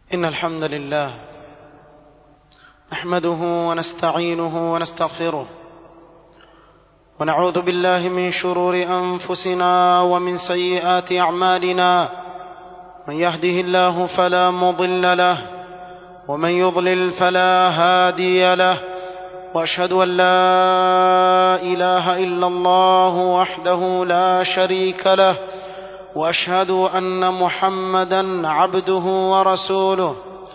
إن الحمد لله نحمده ونستعينه ونستغفره ونعوذ بالله من شرور أنفسنا ومن سيئات أعمالنا من يهده الله فلا مضل له ومن يضلل فلا هادي له واشهد ان لا اله الا الله وحده لا شريك له واشهد ان محمدا عبده ورسوله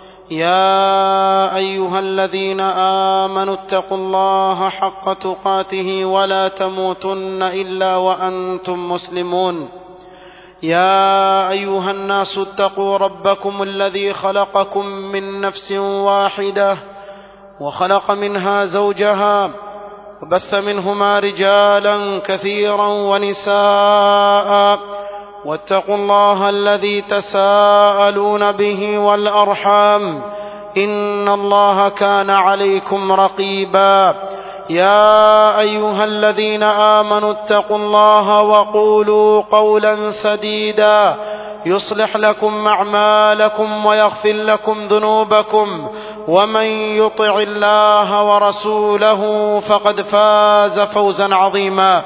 يا ايها الذين امنوا اتقوا الله حق تقاته ولا تموتن الا وانتم مسلمون يا ايها الناس اتقوا ربكم الذي خلقكم من نفس واحده وخلق منها زوجها وبث منهما رجالا كثيرا ونساء واتقوا الله الذي تساءلون به والارحام ان الله كان عليكم رقيبا يا ايها الذين امنوا اتقوا الله وقولوا قولا سديدا يصلح لكم اعمالكم ويغفر لكم ذنوبكم ومن يطع الله ورسوله فقد فاز فوزا عظيما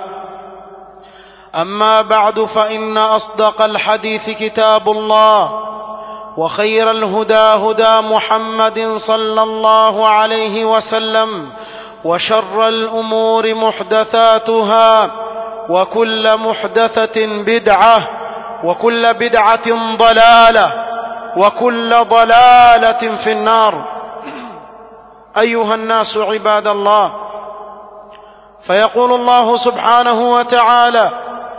اما بعد فان اصدق الحديث كتاب الله وخير الهدى هدى محمد صلى الله عليه وسلم وشر الامور محدثاتها وكل محدثه بدعه وكل بدعه ضلاله وكل ضلاله في النار ايها الناس عباد الله فيقول الله سبحانه وتعالى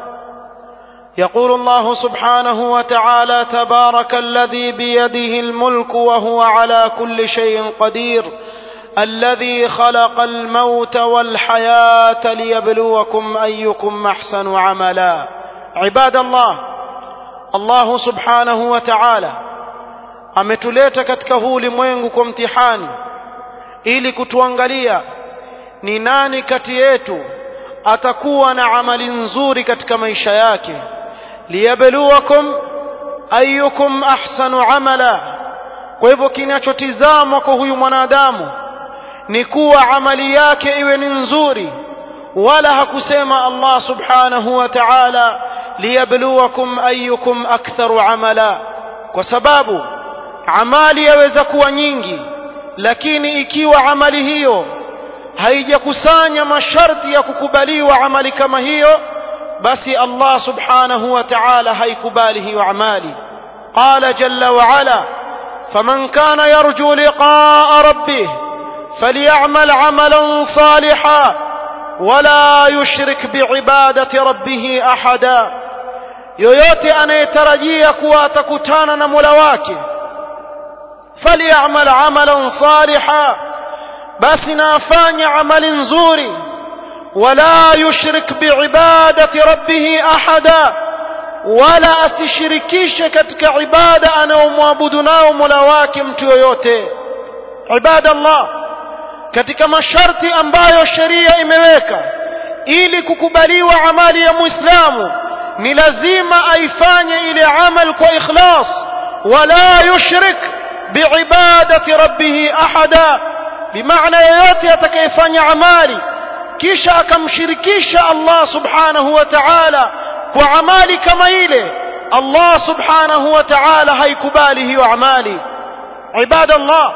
يقول الله سبحانه وتعالى تبارك الذي بيده الملك وهو على كل شيء قدير الذي خلق الموت والحياه ليبلوكم ايكم احسن عملا عباد الله الله subhanahu wa ta'ala ametuleta katika huu ulimwengu kwa mtihani ili kutuangalia ni nani kati yetu atakuwa na amali nzuri katika maisha yake liyabluwakum ayyukum ahsanu amala kwa hivyo kinachotizamwa kwa huyu mwanadamu ni kuwa amali yake iwe ni nzuri wala hakusema Allah subhanahu wa ta'ala liyabluwakum ayyukum aktharu amala kwa sababu amali yaweza kuwa nyingi lakini ikiwa amali hiyo haijakusanya masharti ya kukubaliwa amali kama hiyo basi Allah subhanahu wa ta'ala haikubali hiyo amali qala jalla wa ala faman kana yarju liqa'a rabbih falyamal 'amalan salihan wala yushrik bi'ibadati rabbih ahada yoyote anayetarajia kuwa atakutana na Mola wake falyamal 'amalan salihan basi na afanye amali nzuri wala yushrik biibadati rabbih ahada wala asishirikishe katika ibada anayomwabudu nao Mola wake mtu yoyote ibadallah katika masharti ambayo sheria imeweka ili kukubaliwa amali ya muislamu ni lazima aifanye ile amal kwa ikhlas wala yushrik biibadati rabbih ahada bimaana yeyote atakayefanya amali kisha akamshirikisha Allah subhanahu wa ta'ala kwa amali kama ile Allah subhanahu wa ta'ala haikubali hiyo amali ibadallah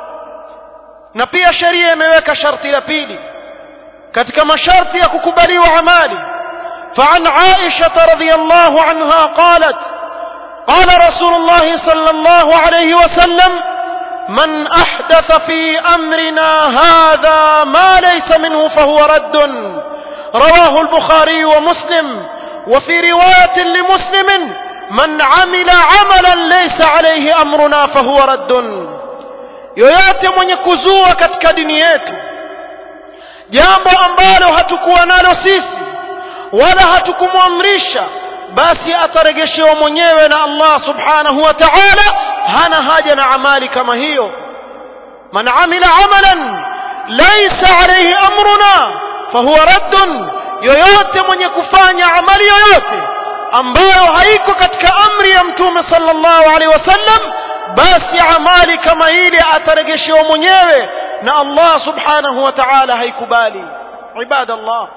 na pia sheria imeweka sharti la pili katika masharti ya kukubaliwa amali فعن عائشة رضي الله عنها قالت قال رسول الله صلى الله عليه وسلم من احدث في امرنا هذا ما ليس منه فهو رد رواه البخاري ومسلم وفي روايه لمسلم من عمل عملا ليس عليه امرنا فهو رد yoyote mwenye kuzua katika dini yetu jambo ambalo hatukuwa nalo sisi wala hatukumwamrisha basi ataregeshewa mwenyewe na Allah subhanahu wa ta'ala hana haja na amali kama hiyo man amila amalan laysa alayhi amruna fahuwa raddun yoyote mwenye kufanya amali yoyote ambayo haiko katika amri ya mtume sallallahu alaihi wasallam basi amali kama ile ataregeshewa mwenyewe na Allah subhanahu wa ta'ala haikubali ibadallah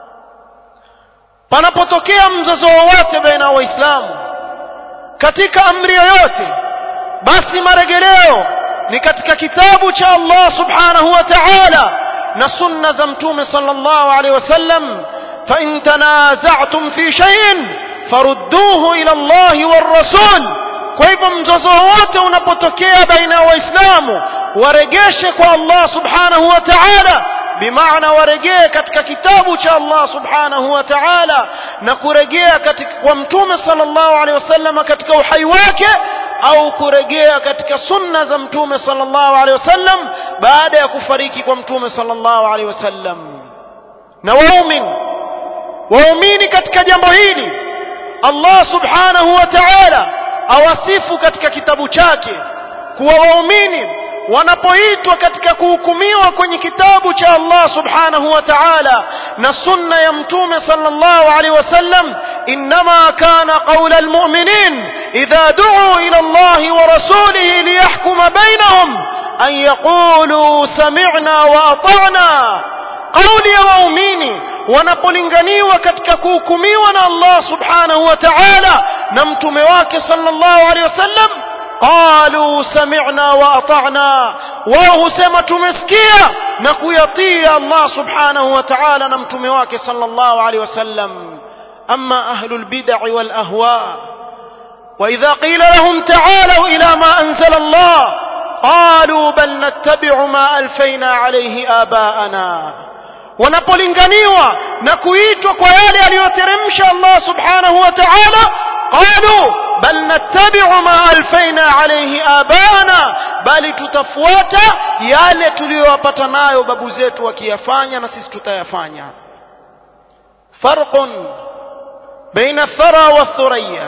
panapotokea mzozo wowote baina ya waislamu katika amri yoyote basi maregeleo ni katika kitabu cha Allah subhanahu wa ta'ala na sunna za mtume sallallahu alaihi wasallam fa in tanaza'tum fi shay'in farudduhu ila Allah war rasul kwa hivyo mzozo wote unapotokea baina ya waislamu waregeshe kwa Allah subhanahu wa ta'ala bimaana warejee katika kitabu cha Allah subhanahu wa ta'ala na kurejea katika kwa mtume sallallahu alaihi wasallam katika uhai wake au kurejea katika sunna za mtume sallallahu alaihi wasallam baada ya kufariki kwa mtume sallallahu alaihi wasallam na waumini waumini katika jambo hili Allah subhanahu wa ta'ala awasifu katika kitabu chake kuwa waumini wanapoitwa katika kuhukumiwa kwenye kitabu cha Allah subhanahu wa ta'ala na sunna ya mtume sallallahu alaihi wasallam inma kana qawla almu'minin idha du'u ila Allah wa rasulihi liyahkuma bainahum an yaqulu sami'na wa ata'na kauli ya waumini wanapolinganiwa katika kuhukumiwa na Allah subhanahu wa ta'ala na mtume wake sallallahu alaihi wasallam قالوا سمعنا وأطعنا وهو سما تمسكيا نكويطيا الله سبحانه وتعالى نمتم واك صلى الله عليه وسلم أما أهل البدع والأهواء وإذا قيل لهم تعالوا إلى ما أنزل الله قالوا بل نتبع ما ألفينا عليه آباءنا wanapolinganiwa na kuitwa kwa yale aliyoteremsha Allah subhanahu wa ta'ala qalu bal nattabi'u ma alfaina alayhi abana bali tutafuata yale tuliyowapata nayo babu zetu wakiyafanya na sisi tutayafanya farqun baina athara wa thuriya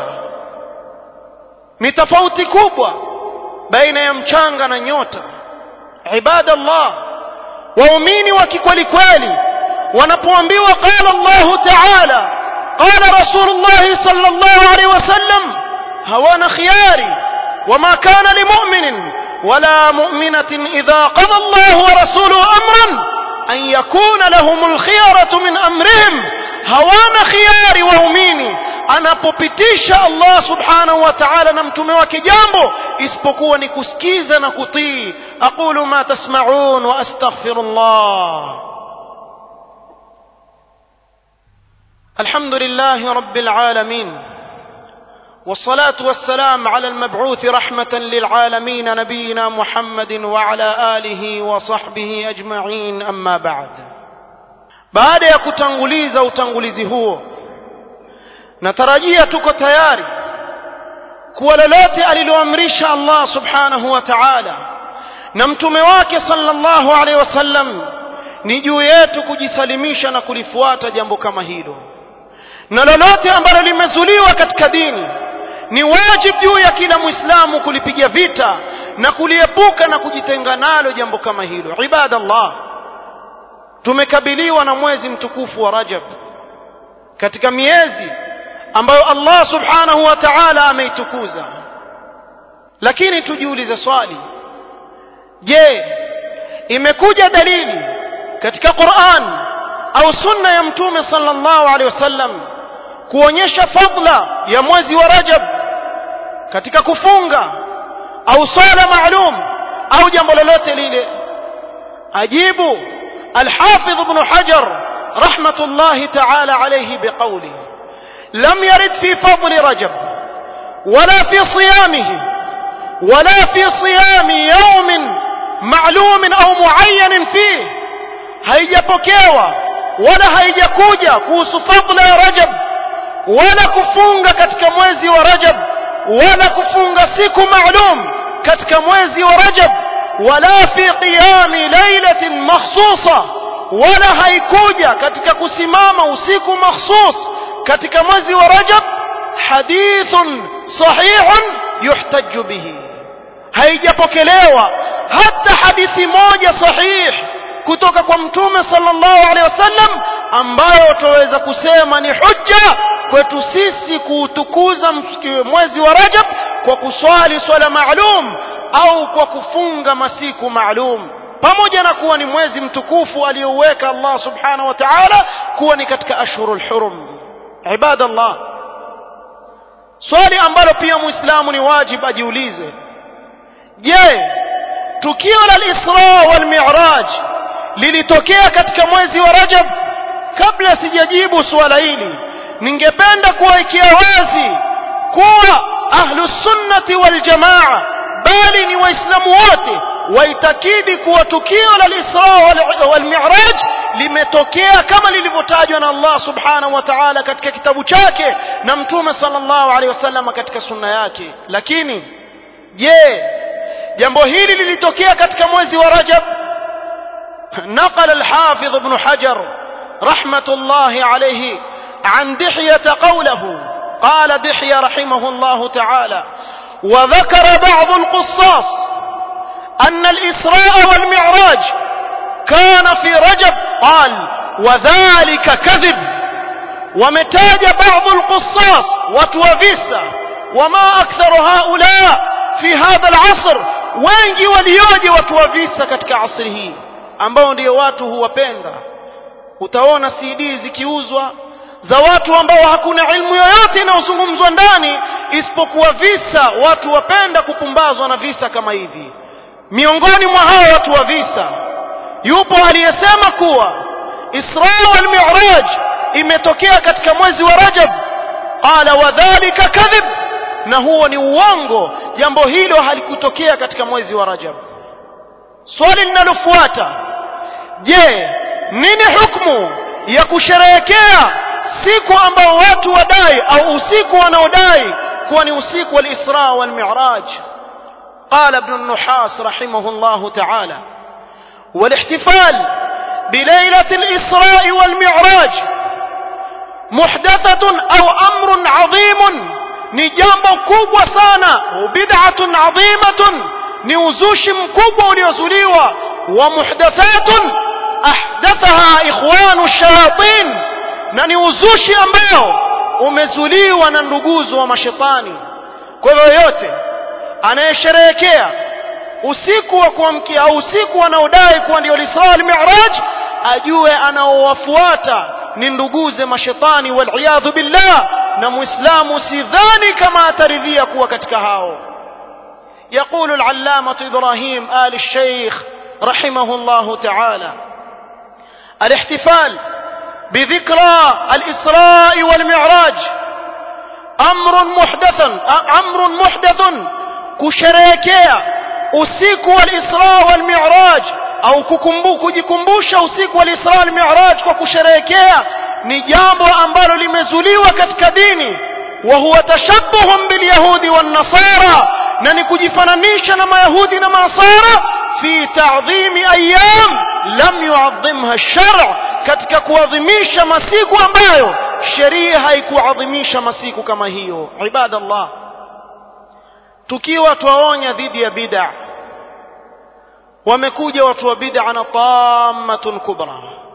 ni tofauti kubwa baina ya mchanga na nyota ibadallah waumini wa kikweli kweli wanapoambiwa qala Allah ta'ala qala Rasulullah sallallahu alaihi wasallam hawana khiyari وما كان لمؤمن ولا مؤمنة إذا قضى الله ورسوله أمرا أن يكون لهم الخيرة من أمرهم هوانا خياري وهميني anapopitisha Allah subhanahu wa ta'ala na mtume wake jambo isipokuwa ni kusikiza na kutii aqulu ma tasma'un wa astaghfirullah alhamdulillahi rabbil alamin والصلاة والسلام على المبعوث رحمة للعالمين نبينا محمد وعلى آله وصحبه أجمعين أما بعد بعد يكتنغليز أو تنغليز هو natarajia tuko tayari kuwa lolote aliloamrisha Allah subhanahu wa ta'ala na mtume wake sallallahu alaihi wasallam ni juu yetu kujisalimisha na kulifuata jambo kama hilo na lolote ambalo limezuliwa katika dini ni wajibu juu ya kila muislamu kulipiga vita na kuliepuka na kujitenga nalo jambo kama hilo ibadallah tumekabiliwa na mwezi mtukufu wa Rajab katika miezi ambayo Allah subhanahu wa ta'ala ameitukuza lakini tujiulize swali je imekuja dalili katika Qur'an au sunna ya mtume sallallahu alaihi wasallam kuonyesha fadla ya mwezi wa Rajab katika kufunga au swala maalum au jambo lolote lile ajibu al-Hafidh ibn Hajar rahmatullahi ta'ala alayhi biqawlihi لم يرد في فضل رجب ولا في صيامه ولا في صيام يوم معلوم أو معين فيه haijapokewa wala haijakuja kuhusu fadla ya Rajab wala kufunga katika mwezi wa Rajab wala kufunga siku maalum katika mwezi wa Rajab wala fi qiyami lailatin makhsusa wala haikuja katika kusimama usiku makhsus katika mwezi wa Rajab hadithun sahihun yuhtajju bihi haijapokelewa hata hadithi moja sahih kutoka kwa mtume sallallahu alaihi wasallam ambayo tuweza kusema ni hujja kwetu sisi kuutukuza mwezi wa Rajab kwa kuswali swala maalum au kwa kufunga masiku maalum pamoja na kuwa ni mwezi mtukufu aliyouweka Allah subhanahu wa ta'ala kuwa ni katika ashhurul hurum ibadallah swali ambalo pia muislamu ni wajib ajiulize je tukio la al-Isra wal Mi'raj lilitokea katika mwezi wa Rajab kabla sijajibu swala hili ningependa kuwekea wazi kuwa ahlus sunnati wal jamaa bali ni waislamu wote waitakidi kuwa tukio la al-Isra wal Mi'raj limetokea kama lilivyotajwa na Allah subhanahu wa ta'ala katika kitabu chake na mtume sallallahu alaihi wasallam katika sunna yake lakini je jambo hili lilitokea katika mwezi wa Rajab نقل الحافظ ابن حجر رحمة الله عليه عن دحية قوله قال دحية رحمه الله تعالى وذكر بعض القصاص أن الإسراء والمعراج كان في رجب قال وذلك كذب ومتاج بعض القصاص وتوفيسا وما أكثر هؤلاء في هذا العصر wengi walioje watu wa visa katika asri hii ambao ndio watu huwapenda utaona CD zikiuzwa za watu ambao hakuna ilmu yoyote inayozungumzwa ndani isipokuwa visa watu wapenda kupumbazwa na visa kama hivi miongoni mwa hao watu wa visa yupo aliyesema kuwa Isra wal Mi'raj imetokea katika mwezi wa Rajab qala wadhālika kadhib na huo ni uongo jambo hilo halikutokea katika mwezi wa Rajab swali linalofuata je nini hukumu ya kusherehekea siku ambao watu wadai au usiku wanaodai kuwa ni usiku wa al-Isra wal Mi'raj قال ابن النحاس رحمه الله تعالى والاحتفال بليلة الإسراء والمعراج محدثة أو أمر عظيم نجامب كوب سانا وبدعة عظيمة نوزوش مكوب وليزوليوا ومحدثات أحدثها إخوان الشياطين ننوزوش أمباو umezuliwa na nduguzo wa mashetani kwa hivyo yote anayesherehekea usiku wa kuamkia au usiku anaodai kuwa ndio Isra al-Mi'raj ajue anaowafuata ni nduguze mashetani wal billah na muislamu sidhani kama ataridhia kuwa katika hao يقول العلامة إبراهيم آل الشيخ رحمه الله تعالى الاحتفال بذكرى الإسراء والمعراج أمر محدث أمر محدث kusherehekea usiku wa Isra wal Mi'raj au kukumbuka kujikumbusha usiku wa Isra wal Mi'raj kwa kusherehekea ni jambo ambalo limezuliwa katika dini wa huwa tashabbuhum bil yahudi wan nasara na ni kujifananisha na mayahudi na masara fi ta'dhimi ayyam lam yu'azzimha ash-shar' katika kuadhimisha masiku ambayo sheria haikuadhimisha masiku kama hiyo ibadallah tukiwa twaonya dhidi ya bid'a wamekuja watu wa bid'a na tammatun kubra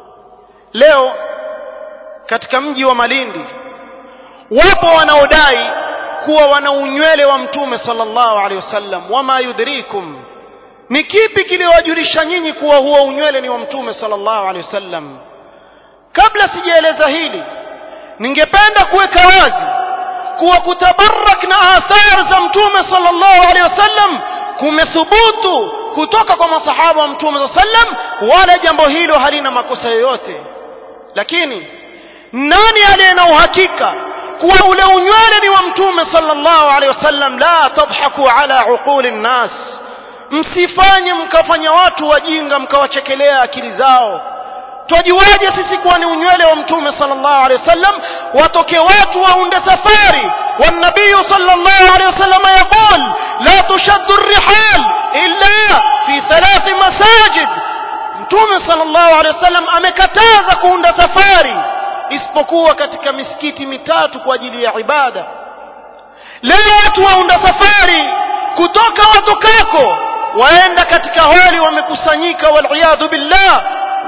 leo katika mji wa Malindi wapo wanaodai kuwa wana unywele wa mtume sallallahu alaihi wasallam wama yudrikum ni kipi kiliwajulisha nyinyi kuwa huo unywele ni wa mtume sallallahu alaihi wasallam kabla sijaeleza hili ningependa kuweka wazi kuwa kutabarak na athar za mtume sallallahu alaihi wasallam kumethubutu kutoka kwa masahaba wa mtume sallam wala jambo hilo halina makosa yoyote lakini nani aliye na uhakika kuwa ule unywele ni wa mtume sallallahu alaihi wasallam la tadhaku ala uquli nnas msifanye mkafanya watu wajinga mkawachekelea akili zao twajuaje sisi kuwa ni unywele wa mtume sallallahu alaihi wasallam watoke watu waunde safari والنبي صلى الله عليه وسلم يقول لا تشد الرحال إلا في ثلاث مساجد mtume sallallahu alaihi wasallam amekataza kuunda safari isipokuwa katika misikiti mitatu kwa ajili ya ibada leo watu waunda safari kutoka watokako waenda katika hali wamekusanyika waliyadhu billah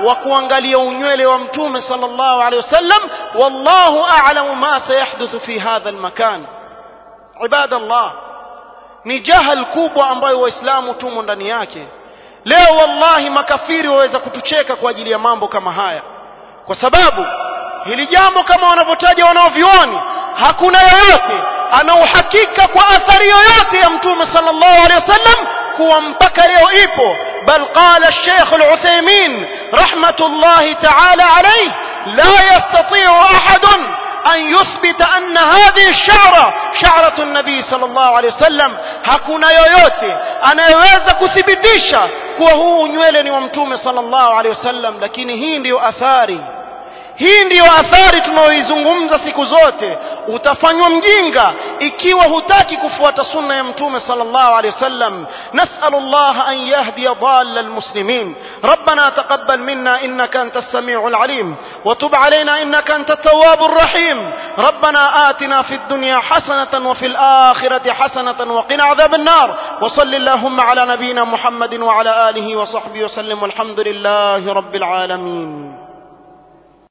wa kuangalia unywele wa mtume sallallahu alaihi wasallam wallahu a'lamu ma sayahduthu fi hadha almakan ibadallah ni jahal kubwa ambayo waislamu tumo ndani yake leo wallahi makafiri waweza kutucheka kwa ajili ya mambo kama haya kwa sababu hili jambo kama wanavyotaja wanaovioni hakuna yoyote ana uhakika kwa athari yoyote ya mtume sallallahu alaihi wasallam kuwa mpaka leo ipo bal qala الشيخ العثيمين رحمة الله تعالى عليه لا يستطيع أحد أن يثبت أن هذه الشعرة شعرة النبي صلى الله عليه وسلم hakuna yoyote anayeweza kuthibitisha kuwa huu nywele ni wa mtume sallallahu alaihi wasallam lakini hii ndiyo athari hii ndiyo athari tunayoizungumza siku zote utafanywa mjinga ikiwa hutaki kufuata sunna ya mtume sallallahu alaihi wasallam nasalu Allah an yahdiya dhalla almuslimin ربنا تقبل منا انك انت السميع العليم وتب علينا انك انت التواب الرحيم ربنا آتنا في الدنيا حسنة وفي الآخرة حسنة وقنا عذاب النار وصل اللهم على نبينا محمد وعلى آله وصحبه وسلم والحمد لله رب العالمين